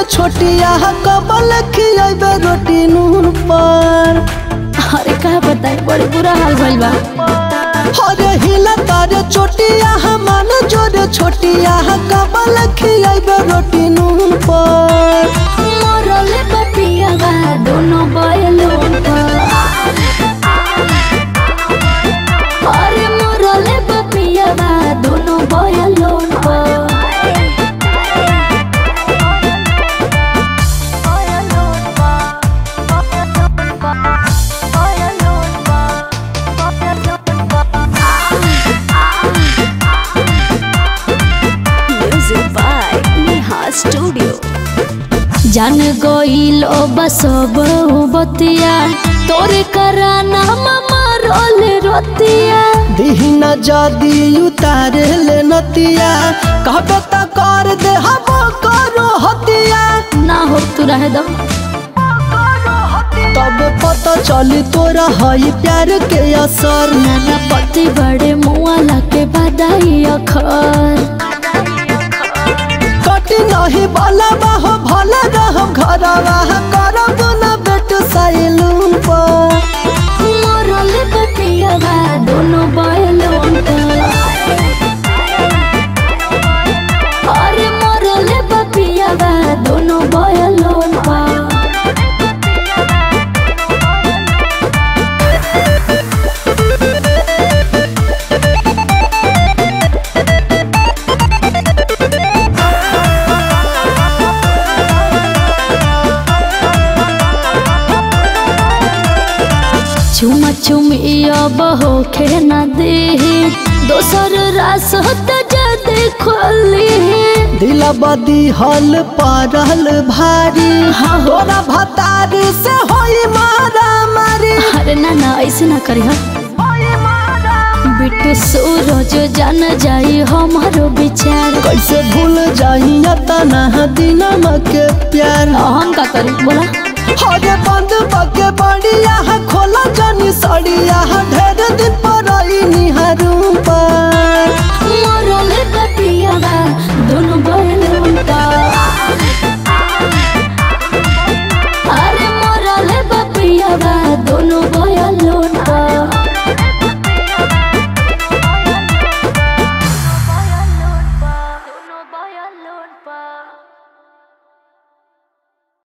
छोटिया कबल खियाबे रोटी नून पर अरे का बताई बड़ी बुरा हाल भइल बा अरे हिला तारे छोटिया हमान जोरे छोटिया कबल खियाबे रोटी नून पर मरले बपिया बा दोनों बयलों पर अरे मरले बपिया बा दोनों बयलों पर Music by Neha Studio. जान गईल बसब बतिया तोरे कराना मामा रोल रोतिया दीना जादी उतारे ले नतिया कहबे त कर दे हम करो हतिया ना हो तू रह दो तब पता चली तोरा हई प्यार के असर नाना पति बड़े मुआला के बधाई अखर कटी नहीं बाला बाहो भला रहम घरवा करब न बेट सैलून पर मरल बटिया बा दोनों बयलों पर अरे मरल बपिया बा दोनों बयलों पर चुमा चुमिया बहो खे न दे दोसर रास होता जदे खोली दिला बदी हल पारल भारी तोरा भतारी से होई मारा मारी अरे ना ना ऐसे ना करी हा बिट्टू सूरज जान जाई हमारो विचार कैसे भूल जाई तना दिनमा के प्यार हम का करी बोला हरे बंद बा